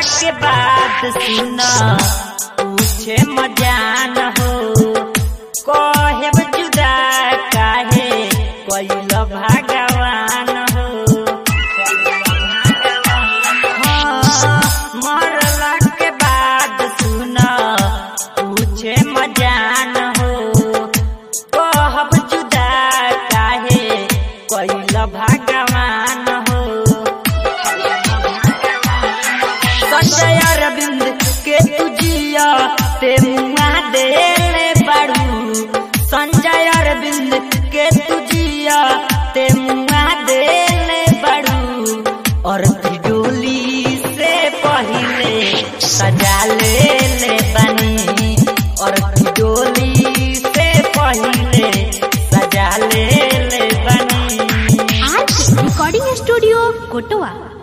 के बाद सुना पूछे मजान हो कहे जुदा काहे कैल भगवान हो हाँ, मरला के बाद सुना पूछे मजान हो कहब जुदा काहे कैल भगवान हो संजय अरविंद के तुझिया ते मुआ देले बड़ू संजय अरविंद के तुझिया ते मुआ देले बड़ू और डोली से पहले सजा ले ले बनी और डोली से पहले सजा ले ले बनी आज रिकॉर्डिंग स्टूडियो कोटवा